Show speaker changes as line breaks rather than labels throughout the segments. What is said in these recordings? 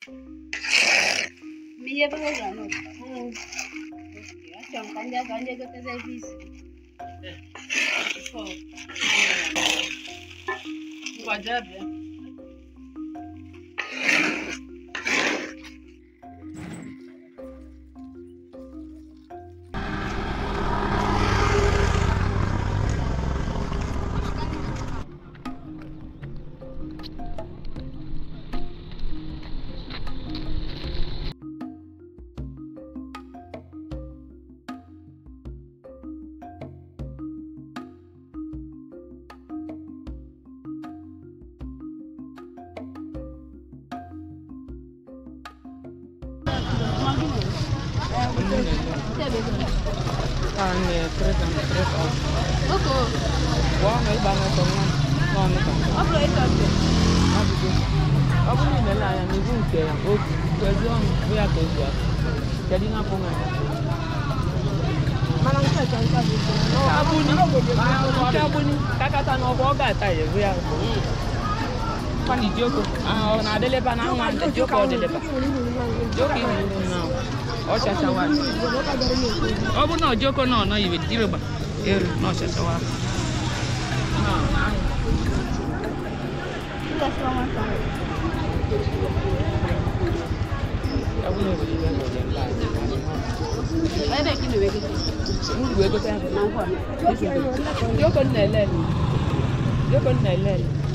Miye baka gano. Achọrọ m ka ndị aga ndị egoteze ebe isi. Ngwa jee bịa.
Anne, tres años, tres años.
Oko,
Wah, nggak banget dong. Nggak nih kan.
ọ bụrụ ịtọ ntị.
Ajụjụ. Ọ bụrụ na ile anya n'ihu nke ya, o kwezi ọnụ bụ ya ka ozu aka. Kedu ihe apụ nwa ya? Abụni, nke abụni, kakata na ọkwa ọ ga-ata ya ebu ya. Kwani Joko, ah, ọ na-adịleba na nwa ndị Joko ọ dịleba. Joko ihe ihu na ọ chachawa. Ọ bụ na Joko na ọ nọ iwe direba, eru na ọ chachawa. Ọ bụ na obodo iwe na ọdị mba.
Ebe ka ị na-ewegide.
Uru egote ya.
Na nkwa.
Joko na-ele Joko na-ele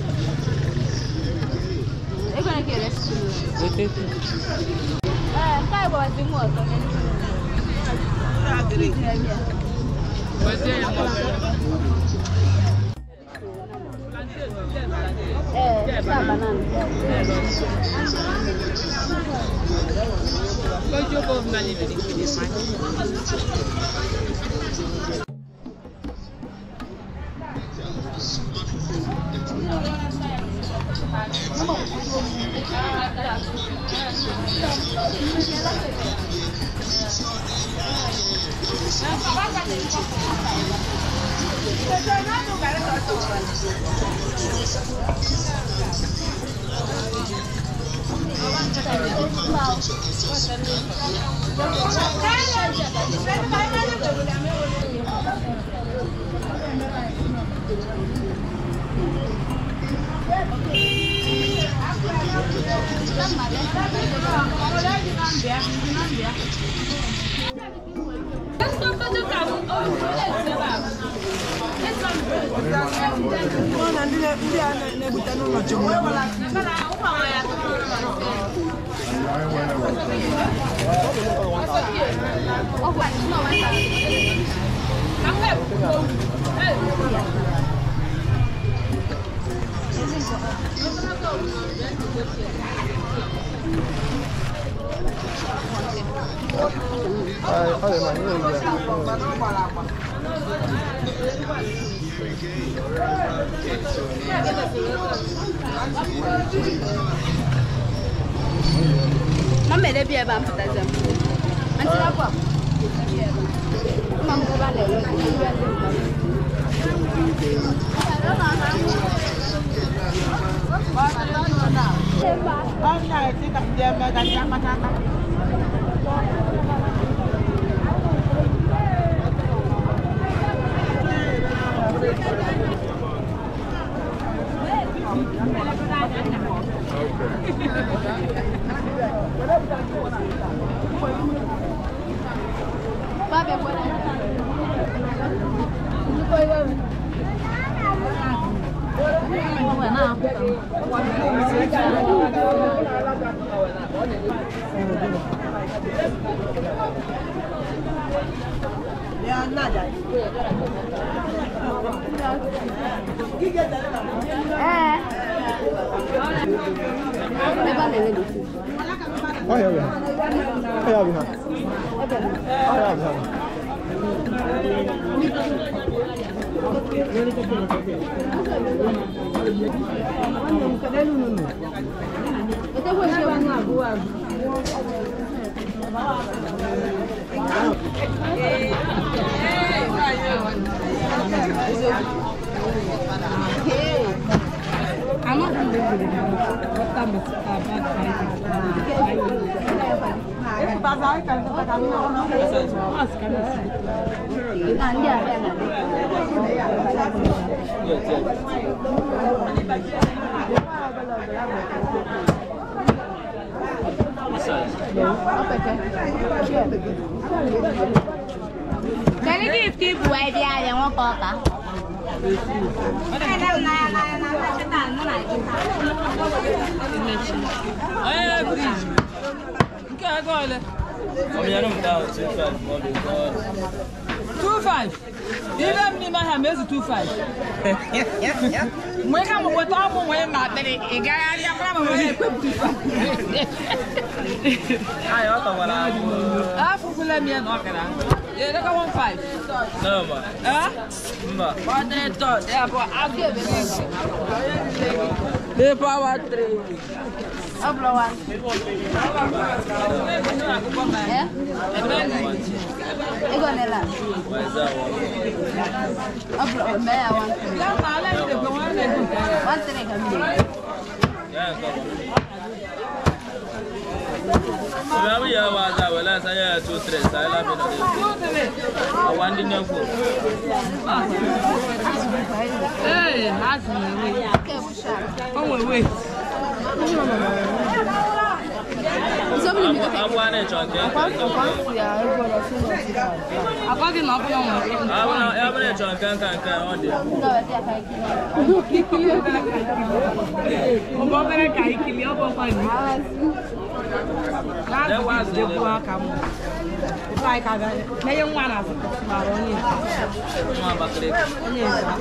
Ego na ka eresi
wetetu.
Ee, nke a gbawazi mụ ọzọ.
Wezie ya ma ọ bụla.
Ee, nke a banana.
Joko mali vedi kidi mani.
Ma mere bi ebe a mpụtazi m. Ntị akwa. Mma m ebe a na-ere. Baba, buona. Eh. Ebe a na-ere dị.
Ọhịa ọbịa. Ọhịa ọbịa. Ọhịa ọbịa.
Ete kwa shi wani abu wa. Ama Kali gift ibu ai dia yang mau kota.
Ee, bridge. Nke a ego ole? Two five. Ibe m n'ime ha mezu two five. Mgbe ka m weta ọmụ nwere ma dịrị ị gagharị akwara m nwere ekwe m two five. Afụfụla m ya na ọkara. Ya edeka one five. Eh? Ọ dịrị tọ, ya bụ agụ ebe n'ego. The power three.
Ablo wan. Eh? Ego nela. Ablo me ya wan. Wan tere kambi.
Ee, ha si na-ewe.
Ke busha.
O nwere wee.
Zobli mi ka. Kwa kwa ya ego lo si lo si.
Akwa gị na ọbụla nwere.
Nga wa ti aka iki.
Ụmụ obere ka ikili ọ bụkwa gị. Na-azụ jekwu aka m. Ụtụ anyị ka ga- na-enye nwa na-azụ mara onye nta. Onye nta.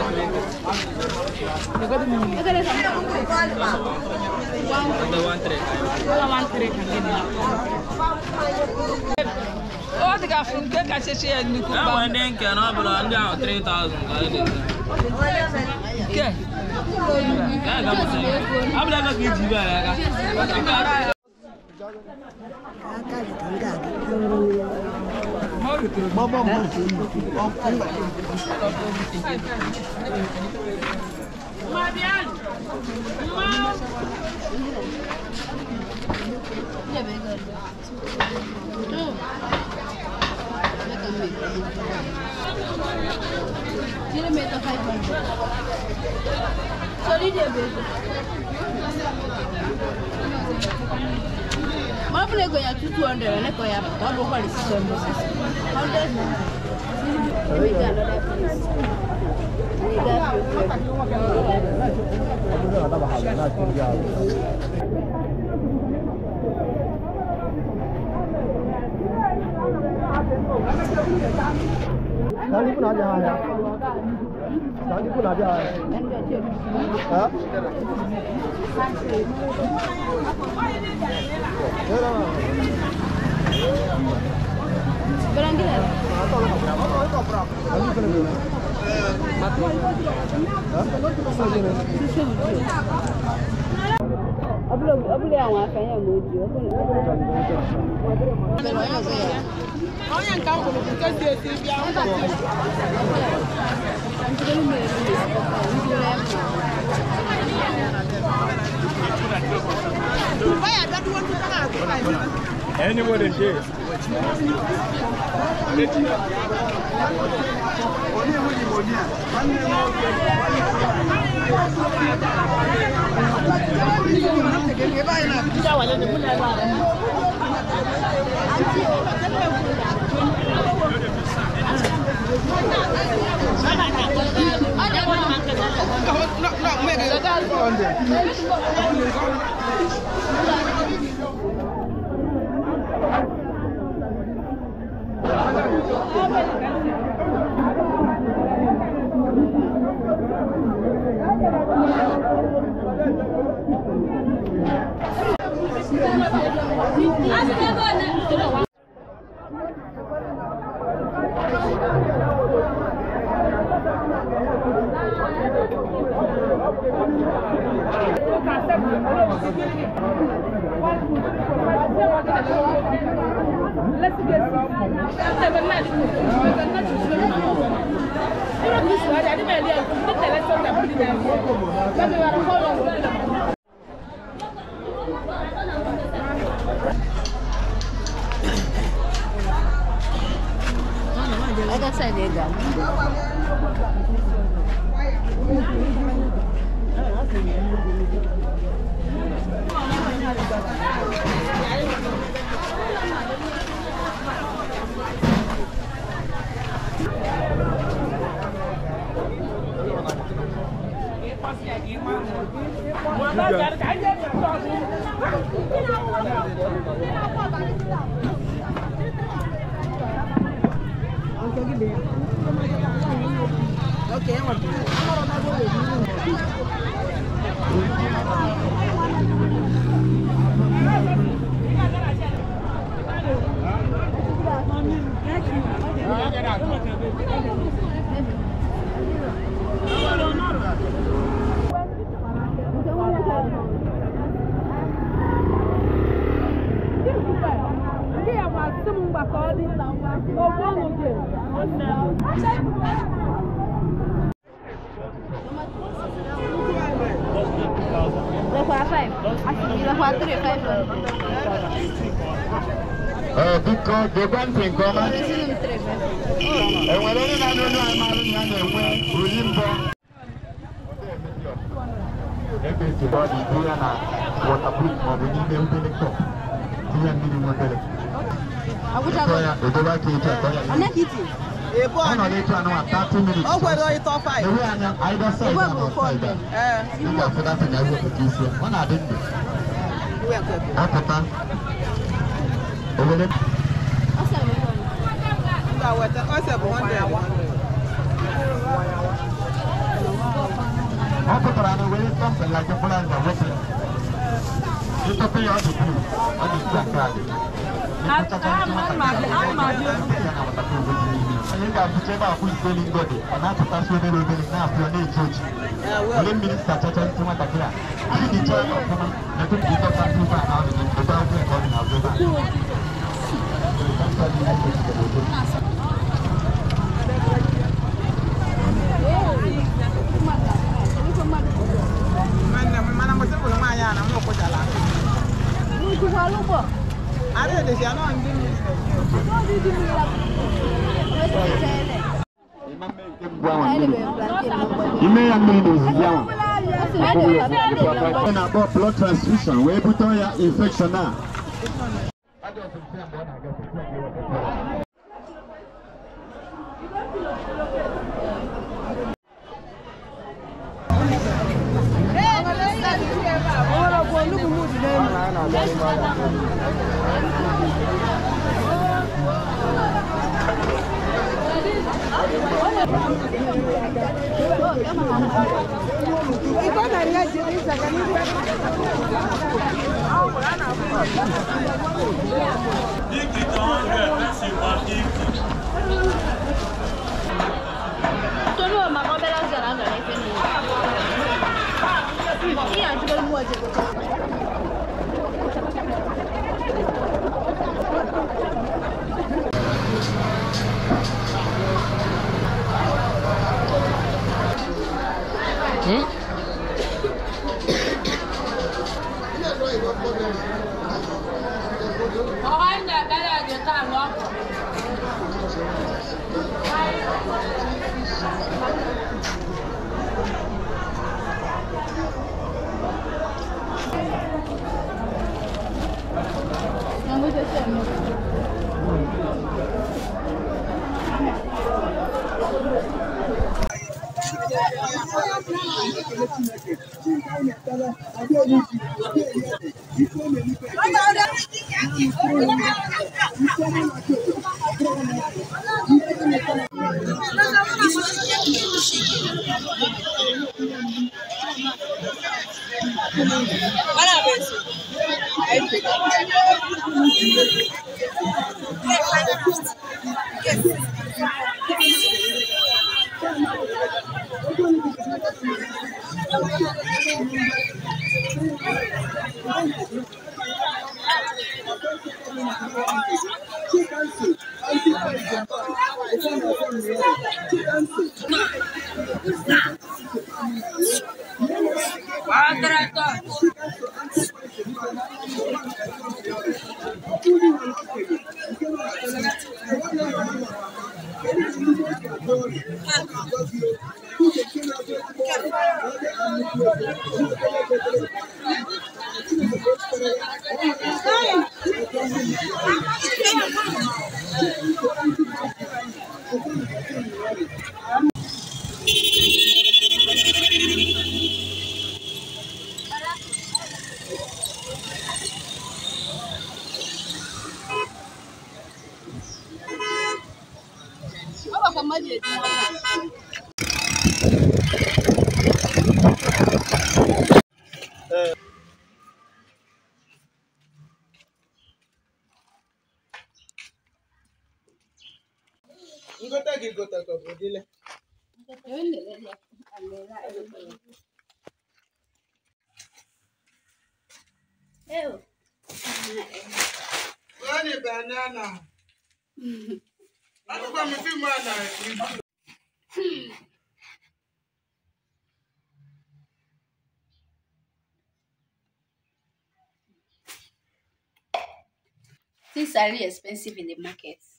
Legodu m mmiri.
Ego le kambi.
Ụlọ nwantịrị ka gị dị. Ọ dị ka afụ nke kachasị ya nnukwu
E
mgba.
nwere ndị nke na ọ bụrụ ndị ahụ 3000 ka anyị na-ete.
Nke.
Nke a ga-amụta ya. Ọ bụla ebe ka iji ibe ya aka. Nke a-
Ya be ego. Tu. Me kambi. Tiene meta 500. Sorry dia be ego. Mana boleh go ya 200 ne ko ya. Wa bo kwali 600. 100. Ini ga lo da please. Ini ga.
Nani kuna haja haya? Nani kuna haja haya? Ha?
Barang gila.
Nani kuna bila?
Abúlé abúlé àwọn afẹ́yẹ̀ mojú. Bẹ̀rẹ̀ ọ̀yọ́ ọ̀gá yà.
Onye nke ahụ kwuru nke si esi bịa.
Nítorí mi ò lè sọ̀kọ̀ nítorí ẹ̀ mọ̀.
Anybody here?
other side ị ga Lekwa 5. Lekwa 3, 5.
Ee, biko gekwe ntị nke ọma
Resiri m 3, 5.
enwere onye na-anụ olu amarụ ya na-enwe ori mbọ ebe etibe ọ dị ibu ya na wọtapruf maọbụ n'ime obere kọp tinye mmiri nwebere
Agwụchago.
tụọ ya edobe aka etu atọ ya
Onye ka iti?
ọ nọ n'etu anụ a 30 minutes
O kwere ịtọ five.
ewe anya either side
Igwe
na
bụ
outside
four
Ee,
ị ga-afụdata na ewepụta isi ya. ọ na-adị ndụ
iwe nke gị.
apụta owere
Ọ sị m ụlọ.
M ga-weta ose bụ 100.
ọ pụtara na were tọmpịn la mkpụrụ anya wepụ ya ịtọpụ ya ọ dị blu ọ dị nke aka adị onye ga-abụcha ebe akwụ ikpeli ngọdị ọ na-apụtasị obere obere na-apụ ya na-eji oji
Ee,
were
well.
mmiri sachacha isi nwatakịrị a hicha ya ọfụma metụ ka ịdọta ntụ ebe a na ọdụ gị ebe akwụ nke ọ dị n'azụ ebe a
Nwanne m, mana mgbe sịpụrụ nwaanyị a na m ụkwụchala.
N'ukwukwala ụgbọ.
Ara edesi ya nọ ndị mmiri.
Ọ dị dị mmiri la. Wee sị ite ele. Ele bụ plantain n'ụgbọ.
ime ya mmiri n'ozizi ahụ
Ọ sị na ele bụ plantain n'ụgbọ.
a na-akpọ blood transfusion wee bute ya infection a
If it's 100, that's you 150.
Tolu ọ maka obere azụ a gara efe niile. Ihe a jụrụ mmụọ jebe. Na muito assim.
Thank you.
Ọ bụ ka mmadụ eji nwata.
Ngote gị gote ka ọ bụ dile.
Ebe nlele ya, alele a ebe ya. Ew.
Onye banana. Anụkwa m fim a na
Things are really expensive in the market.